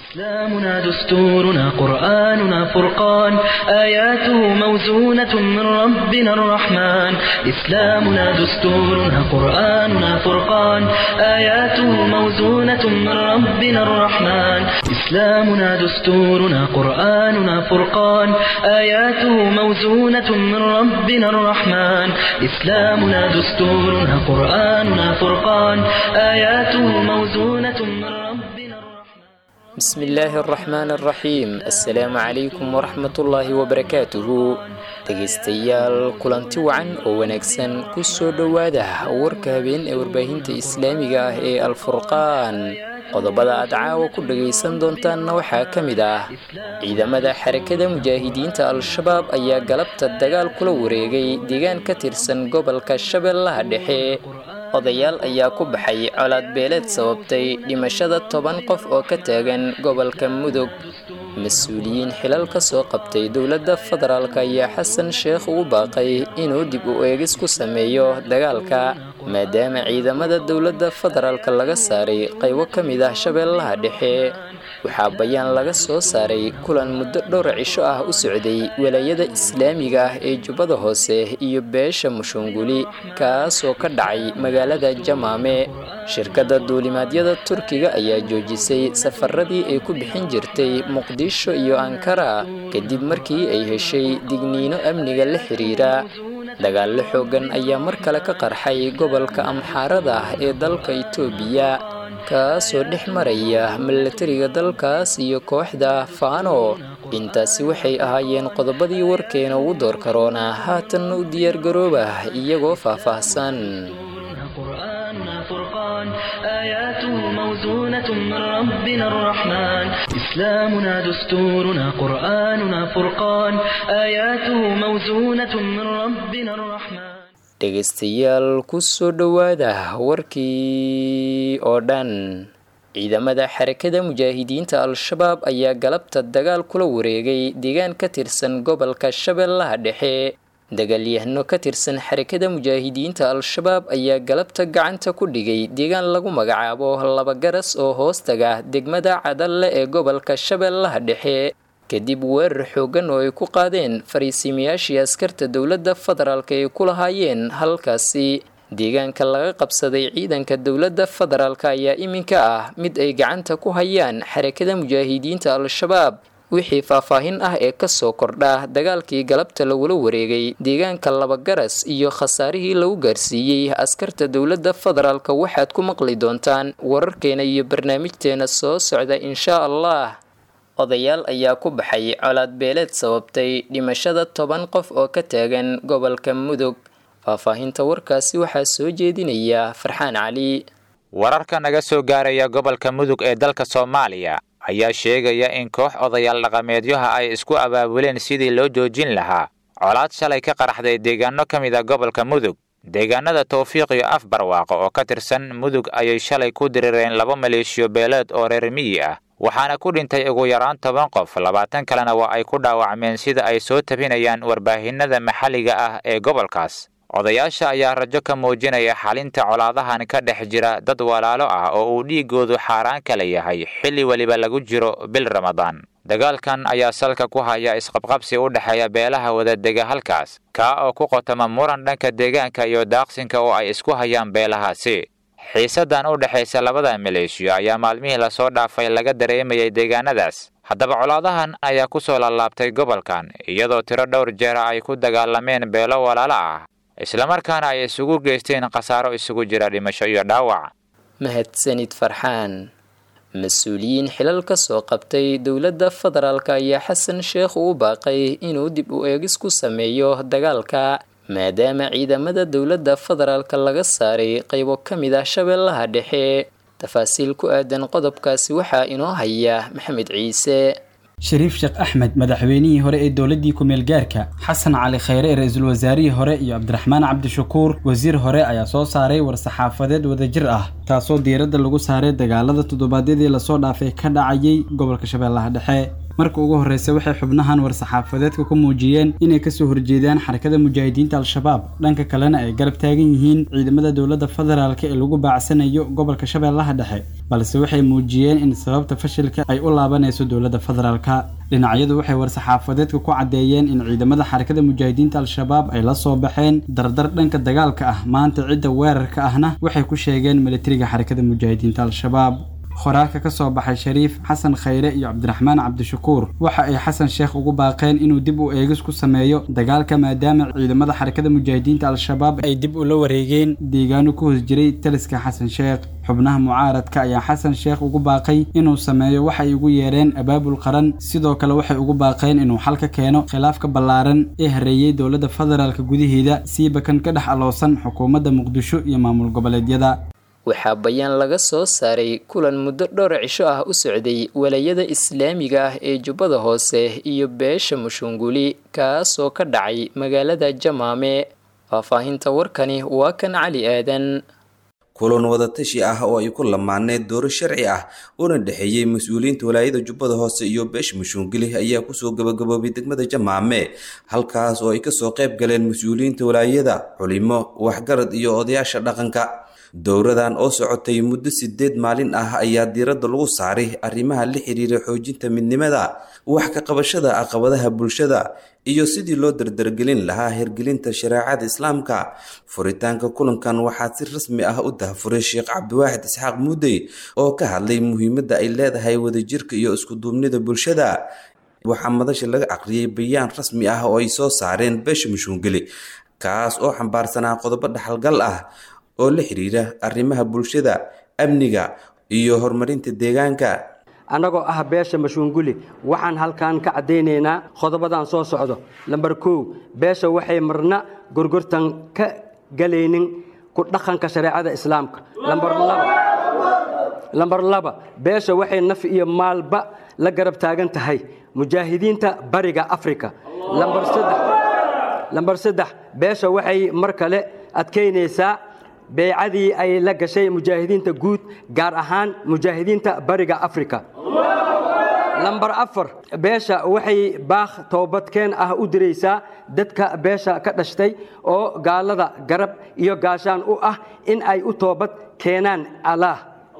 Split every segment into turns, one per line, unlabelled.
إسلامنا دستورنا قرآننا فرقان آياته موزونة من ربنا الرحمن إسلامنا دستورنا قرآننا فرقان آياته موزونة من ربنا الرحمن إسلامنا دستورنا قرآننا فرقان آياته موزونة من ربنا الرحمن إسلامنا دستورنا قرآننا فرقان آياته موزونة من ربنا الرحمن
بسم الله الرحمن الرحيم السلام عليكم ورحمة الله وبركاته dhegaystayaal kulanti wacan oo wanaagsan ku soo dhowaada warka habeen ee warbaahinta islaamiga ah ee alfurqaan qodobada aad caawa ku dhagaysan doontaanna waxaa ka mid ah ciidamada xarakada mujaahidiinta al-shabaab ayaa galabta dagaal kula wareegay deegaan ka tirsan gobolka shabeellaha dhexe odayaal ayaa ku baxay colaad beeleed sababtay dhimashada toban qof oo ka taagan gobolka mudug mas-uuliyiin xilal ka soo qabtay dowladda federaalk ayaa xasan sheekh ugu baaqay inuu dib u eegis ku sameeyo dagaalka maadaama ciidamada dowladda federaalka laga saaray qaybo ka mid ah shabeellaha dhexe waxaa bayaan laga soo saaray kulan muddo dhowr cisho ah u socday walaayada islaamiga ah ee jubbada hoose iyo beesha mushunguli kaasoo ka dhacay magaalada jamaame shirkadda duulimaadyada turkiga ayaa joojisay safaradii ay ku bixin jirtay muqdisho iyo ankara kadib markii ay heshay digniino amniga la xiriira dagaallo xooggan ayaa mar kale ka qarxay gobolka amxaarada ah ee dalka itoobiya kaasoo dhex maraya milatariga dalkaas iyo kooxda faano intaasi waxay ahaayeen qodobadii warkeena ugu door karoona haatanna u diyaargarooba iyagoo faahfaahsan
قرآننا فرقان آياته موزونة من ربنا الرحمن إسلامنا دستورنا قرآننا فرقان آياته موزونة من ربنا الرحمن
dhegaystayaal ku soo dhowaada warkii oo dhan ciidamada xarakada mujaahidiinta al-shabaab ayaa galabta dagaal kula wareegay deegaan ka tirsan gobolka shabeellaha dhexe dagaalyahano ka tirsan xarakada mujaahidiinta al-shabaab ayaa galabta gacanta ku dhigay deegaan lagu magacaabo laba garas oo hoostaga degmada cadalle ee gobolka shabeellaha dhexe kadib weerar xooggan oo ay ku qaadeen fariisimayaashii askarta dowladda federaalk ay ku lahaayeen halkaasi deegaanka laga qabsaday ciidanka dowladda federaalk ayaa iminka ah mid ay gacanta ku hayaan xarakada mujaahidiinta al-shabaab wixii faahfaahin ah ee kasoo kordha dagaalkii galabta lagula wareegay deegaanka labagaras iyo khasaarihii lagu gaarsiiyey askarta dowladda federaalk waxaad ku maqli doontaan wararkeena iyo barnaamijteena soo socda inshaa allah odayaal ayaa ku baxay colaad beeleed sababtay dhimashada toban qof oo ka taagan gobolka mudug faahfaahinta warkaasi waxaa soo jeedinaya farxaan cali
wararka naga soo gaaraya gobolka mudug ee dalka soomaaliya ayaa sheegaya in koox odayaal dhaqameedyaha ay isku abaabuleen sidii loo joojin lahaa colaad shalay ka qaraxday deegaano ka mid a gobolka mudug deegaanada tawfiiq iyo af barwaaqo oo ka tirsan mudug ayay shalay ku dirireen laba maleeshiyo beeleed oo reer miyi ah waxaana ku dhintay ugu yaraan toban qof labaatan kalena waa ay ku dhaawacmeen sida ay soo tabinayaan warbaahinada maxalliga ah ee gobolkaas odayaasha ayaa rajo ka muujinaya xalinta colaadahan ka dhex jira dad walaalo ah oo uu dhiigoodu xaaraan kala yahay xilli weliba lagu jiro bil ramadaan dagaalkan ayaa salka ku haya isqabqabsi u dhexeeya beelaha wadadega halkaas kaa oo ku qotoma muran dhanka deegaanka iyo daaqsinka oo ay isku hayaan beelahaasi xiisadan u dhexaysa labada maleeshiyo ayaa maalmihii lasoo dhaafay laga dareemayay deegaanadaas haddaba colaadahan ayaa ku soo laalaabtay gobolkan iyadoo tiro dhowr jeera ay ku dagaalameen beelo walaalo ah islamarkaana ay isugu geysteen khasaaro isugu jira dhimasho iyo dhaawac
mahadsanid farxaan mas-uuliyiin xilal ka soo qabtay dowladda federaalk ayaa xasan sheekh uu baaqay inuu dib u eegis ku sameeyo dagaalka maadaama ciidamada dowladda federaalk laga saaray qaybo ka mid ah shabeellaha dhexe tafaasiil ku aadan qodobkaasi waxaa inoo haya maxamed ciise
shariif sheekh axmed madaxweynihii hore ee dowladdii ku-meel gaarka xasan cali khayre ra-iisul wasaarihii hore iyo cabdiraxmaan cabdishakuur wasiir hore ayaa soo saaray war-saxaafadeed wadajir ah taasoo diiradda lagu saaray dagaalada toddobaadyadii lasoo dhaafay ka dhacayay gobolka shabeellaha dhexe marka ugu horreysa waxay xubnahan war-saxaafadeedka ku muujiyeen inay kasoo horjeedaan xarakada mujaahidiinta al-shabaab dhanka kalena ay garab taagan yihiin ciidamada dowladda federaalk ee lagu baacsanayo gobolka shabeellaha dhexe balse waxay muujiyeen in sababta fashilka ay u laabanayso dowladda federaalka dhinacyadu waxay war-saxaafadeedka ku caddeeyeen in ciidamada xarakada mujaahidiinta al-shabaab ay la soo baxeen dardar dhanka dagaalka ah maanta cidda weerarka ahna waxay ku sheegeen militariga xarakada mujaahidiinta al-shabaab qoraalka ka soo baxay shariif xasan khayre iyo cabdiraxmaan cabdishakuur waxa ay xasan sheekh ugu baaqeen inuu dib u eegis ku sameeyo dagaalka maadaama ciidamada xarakada mujaahidiinta al-shabaab ay dib ula wareegeen deegaano ku hoos jiray taliska xasan sheekh xubnaha mucaaradka ayaa xasan sheekh ugu baaqay inuu sameeyo waxay ugu yeereen abaabul qaran sidoo kale waxay ugu baaqeen inuu xal ka keeno khilaafka ballaaran ee hareeyey dowladda federaalka gudaheeda siiba kan ka dhex aloosan xukuumadda muqdisho iyo maamul goboleedyada
waxaa bayaan laga soo saaray kulan muddo dhowr cisho ah u socday walayada islaamiga ah ee jubbada hoose iyo beesha mushunguli kaasoo ka dhacay magaalada jamaame faahfaahinta warkani waa kan cali aadan
kulan wadatashi ah oo ay ku lamaaneen dooro sharci ah una dhexeeyey mas-uuliyiinta walaayada jubbada hoose iyo beesha mushungili ayaa kusoo gabagaboobay degmada jamaame halkaas oo ay kasoo qayb galeen mas-uuliyiinta walaayada culimo waxgarad iyo odayaasha dhaqanka dowradan oo socotay muddo sideed maalin ah ayaa diiradda lagu saaray arrimaha la xiriira xoojinta midnimada wax ka qabashada caqabadaha bulshada iyo sidii loo dardargelin lahaa hirgelinta shareecada islaamka furitaanka kulankan waxaa si rasmi ah u dahafuray sheekh cabdiwaaxid isxaaq muudey oo ka hadlay muhiimadda ay leedahay wadajirka iyo iskuduubnida bulshada waxaa madasha laga aqriyay bayaan rasmi ah oo ay soo saareen beesha mushuungeli kaas oo xambaarsanaa qodobo dhaxalgal ah oo la xiriira arrimaha bulshada amniga iyo horumarinta deegaanka
annagoo ah beesha mashuunguli waxaan halkan ka caddaynaynaa qodobadan soo socdo lambar kow beesha waxay marna gorgortan ka galaynin ku dhaqanka shareecada islaamka lambar laba beesha waxay naf iyo maalba la garab taagan tahay mujaahidiinta bariga afrika lambar saddex beesha waxay mar kale adkaynaysaa beecadii ay la gashay mujaahidiinta guud gaar ahaan mujaahidiinta bariga afrika lambar afar beesha waxay baakh toobadkeen ah u diraysaa dadka beesha ka dhashtay oo gaalada garab iyo gaashaan u ah in ay u toobad keenaan allaah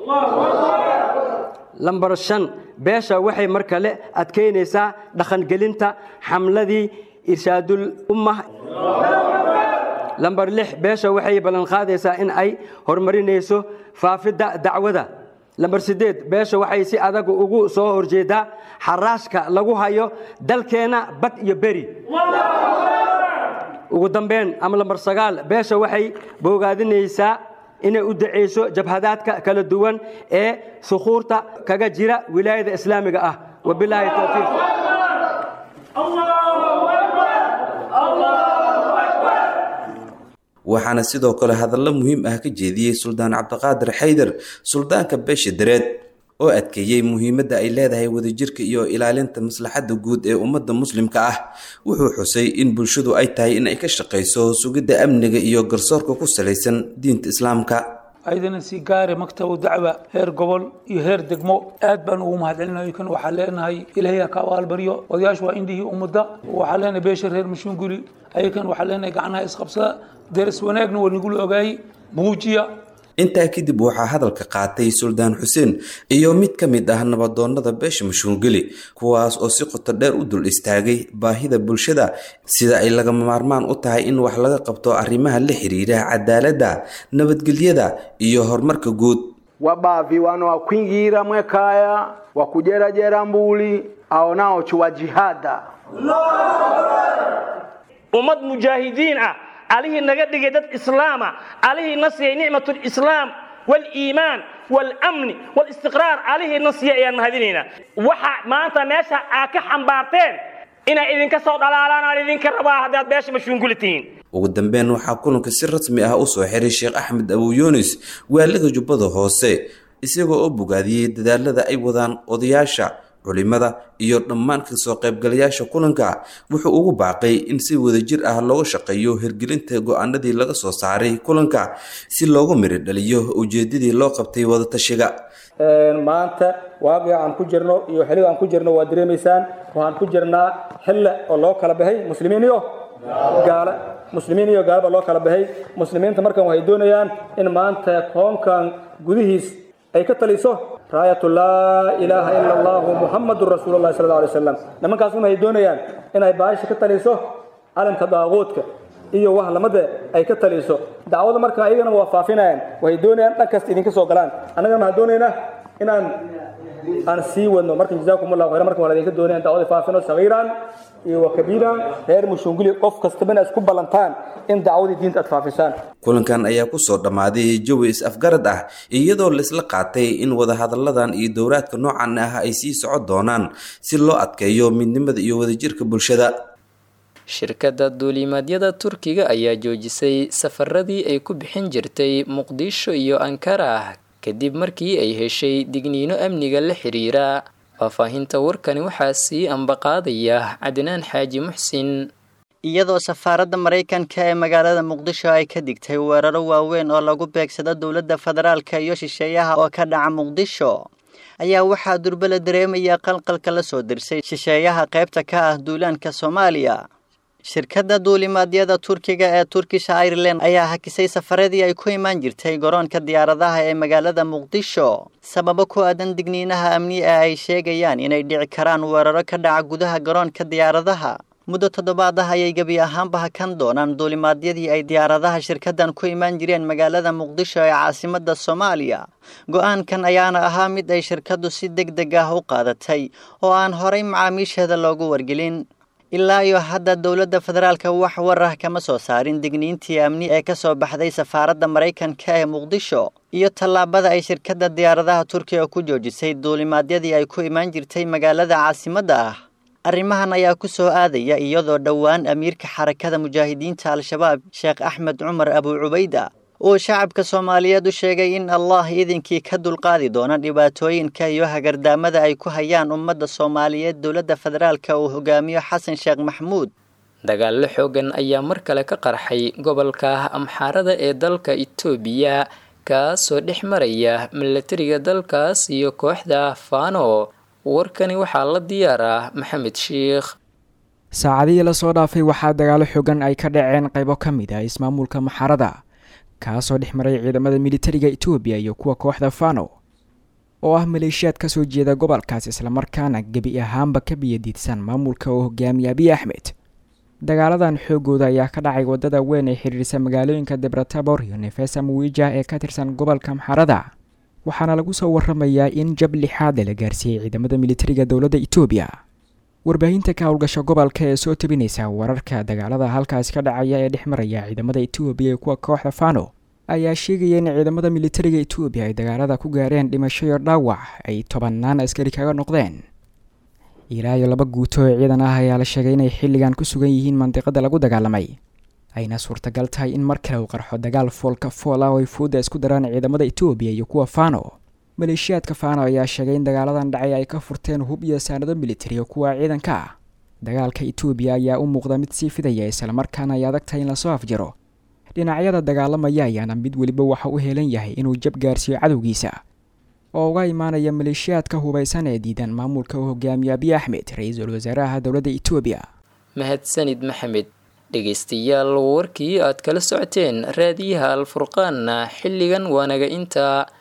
lambar shan beesha waxay mar kale adkaynaysaa dhaqangelinta xamladii irshaadul ummah lambar lix beesha waxay ballanqaadaysaa in ay horumarinayso faafidda dacwada lambar siddeed beesha waxay si adag ugu soo horjeedaa xaraashka lagu hayo dalkeenna bad iyo beri ugu dambeyn ama lambar sagaal beesha waxay boogaadinaysaa inay u dacayso jabhadaadka kala duwan ee sukuurta kaga jira wilaayada islaamiga ah wabilaahi towfiiq
waxaana sidoo kale hadallo muhiim ah ka jeediyey suldaan cabdiqaadir xaydar suldaanka beesha dareed oo adkeeyey muhiimadda ay leedahay wadajirka iyo ilaalinta maslaxadda guud ee ummadda muslimka ah wuxuu xusay in bulshadu ay tahay in ay ka shaqayso sugidda amniga iyo garsoorka ku salaysan diinta islaamka
ayadana si gaare maktabu dacwa heer gobol iyo heer degmo aad baan ugu mahadcelinayo kan waxaa leenahay ilaahay ha ka abaalbaryo odayaashu waa indhihii ummadda waxaa leenahay beesha reer mashuunguri ayakan waxaa leenahay gacnaha isqabsada deris wanaagna waa nagula ogaayey muujiya
intaa kadib waxaa hadalka qaatay suldaan xuseen iyo mid ka mid ah nabadoonnada beesha mashuungeli kuwaas oo si qoto dheer u dul istaagay baahida bulshada sida ay lagama maarmaan u tahay in wax laga qabto arrimaha la xiriira cadaaladda nabadgelyada iyo horumarka guud
wabavi wano wakwingira mwekaya wakujerajera mbuli aonao chuwa jihada
ummad mujaahidiin ah alihii naga dhigay dad islaama alihii na siiyey nicmat lislaam waliimaan walamni walistiqraar alihii na siiyey ayaan mahadinaynaa waxa maanta meesha aad ka xambaarteen inay idinka soo dhalaalaan aan idinka rabaa haddaad beesha mashuunguli tihiin
ugu dambeyn waxaa kulanka si rasmi ah u soo xiray sheekh axmed abu yunis waaliga jubbada hoose isagoo oo bogaadiyey dadaalada ay wadaan odayaasha culimada iyo dhammaan kasoo qaybgalayaasha kulanka wuxuu ugu baaqay in si wadajir ah looga shaqeeyo hirgelinta go-aanadii laga soo saaray kulanka si loogu miri dhaliyo ujeedadii loo qabtay wadatashiga
maanta waaqica aan ku jirno iyo xilliga aan ku jirno waa dareemaysaan waxaan ku jirnaa xille oo loo kala baxay muslimiin iyo gaala muslimiin iyo gaalaba loo kala baxay muslimiinta markan waxay doonayaan in maanta koonkan gudihiis ay ka taliso raayatu laa ilaaha ila allahu muxamadun rasuulullahi sala alla alay wasalam nimankaas waxay doonayaan inay baasha ka taliso calanka daaquudka iyo wax lamada ay ka taliso dacwada marka ayagana waa faafinayaan waxay doonayaan dhan kasta idinka soo galaan annagana waxaan doonaynaa inaan aan sii wadno marka jazaakum allahu khayran marka waa idinka doonayaan dacwada faafino sagiiran iyo wa kabiiran reer mushunguli qof kastaba inaad isku ballantaan in dacwadii diinta aad faafisaan
kulankan ayaa kusoo dhammaaday jawi is-afgarad ah iyadoo laisla qaatay in wadahadalladan iyo dowraadka noocan ah ay sii socon doonaan si loo adkeeyo midnimada iyo wadajirka bulshada
shirkadda duulimaadyada turkiga ayaa joojisay safaradii ay ku bixin jirtay muqdisho iyo ankara kadib markii ay heshay digniino amniga la xiriira faahfaahinta warkani waxaa sii ambaqaadaya cadnaan xaaji muxsin
iyadoo safaaradda maraykanka ee magaalada muqdisho ay ka digtay weeraro waaweyn oo lagu beegsado dowladda federaalka iyo shisheeyaha oo ka dhaca muqdisho ayaa waxaa durbe la dareemaya qalqalka la soo dirsay shisheeyaha qaybta ka ah duulaanka soomaaliya shirkadda duulimaadyada turkiga ee turkish ireland ayaa hakisay safaradii ay ku imaan jirtay garoonka diyaaradaha ee magaalada muqdisho sababo ku aadan digniinaha amni ee ay sheegayaan inay dhici karaan weeraro ka dhaca gudaha garoonka diyaaradaha muddo toddobaad ah ayay gebi ahaanba hakan doonaan duulimaadyadii ay diyaaradaha shirkaddan ku imaan jireen magaalada muqdisho ee caasimadda soomaaliya go-aankan ayaana ahaa mid ay shirkaddu si deg deg ah u qaadatay oo aan horay macaamiisheeda loogu wargelin ilaa iyo hadda dowladda federaalka wax war ah kama soo saarin digniintii amni ee ka soo baxday safaaradda maraykanka ee muqdisho iyo tallaabada ay shirkadda diyaaradaha turkiga ku joojisay duulimaadyadii ay ku imaan jirtay magaalada caasimadda ah arrimahan ayaa ku soo aadaya iyadoo dhowaan amiirka xarakada mujaahidiinta al-shabaab sheekh axmed cumar abu cubayda uu shacabka soomaaliyeed u sheegay in allah idinkii ka dulqaadi doona dhibaatooyinka iyo hagardaamada ay ku hayaan ummadda soomaaliyeed dowladda federaalka uu hogaamiyo xasan sheekh maxmuud
dagaallo xoogan ayaa mar kale ka qarxay gobolka amxaarada ee dalka itoobiya kaasoo dhex maraya milatariga dalkaas iyo kooxda fano warkani waxaa la diyaaraa maxamed sheikh
saacadihii lasoo dhaafay waxaa dagaalo xoogan ay ka dhaceen qaybo ka mid ah ismaamulka maxaarada kaasoo dhex maray ciidamada militariga etoobiya iyo kuwa kooxda fano oo ah maleeshiyaad ka soo jeeda gobolkaas islamarkaana gebi ahaanba ka biyadiidsan maamulka oo hogaamiya abiy axmed dagaaladan xoogooda ayaa ka dhacay wadada weyn ee xiriirisa magaalooyinka debratabor iyo nefesa muwija ee ka tirsan gobolka maxaarada waxaana lagu soo waramayaa in jab lixaada la gaarsiiyey ciidamada militariga dowladda etoobiya warbaahinta ka howlgasha gobolka ee soo tabinaysa wararka dagaalada halkaasi ka dhacaya ee dhex maraya ciidamada etoobiya iyo kuwa kooxda fano ayaa sheegaya in ciidamada militariga etoobiya ay dagaalada ku gaareen dhimasho iyo dhaawac ay tobanaan askari kaga noqdeen ilaa iyo laba guuto oo ciidan ah ayaa la sheegay inay xilligan ku sugan yihiin mandiqada lagu dagaalamay ayna suurtagal tahay in mar kale uu qarxo dagaal foolka fool ah oo ay fuudda isku daraan ciidamada etoobiya iyo kuwa fano maleeshiyaadka fano ayaa sheegay in dagaaladan dhacay ay ka furteen hub iyo saanado militari oo kuwa ciidanka ah dagaalka etoobiya ayaa u muuqda mid sii fidaya islamarkaana ay adag tahay in lasoo afjiro dhinacyada dagaalamaya ayaana mid weliba waxa u helan yahay inuu jab gaarsiiyo cadowgiisa oo uga imaanaya maleeshiyaadka hubaysan ee diidan maamulka uu hogaamiyo abiy axmed ra-iisul wasaaraha dowladda etoobiya
mahadsanid maxamed dhegaystayaal warkii aad kala socoteen raadiyaha alfurqaanna xilligan waanaga intaa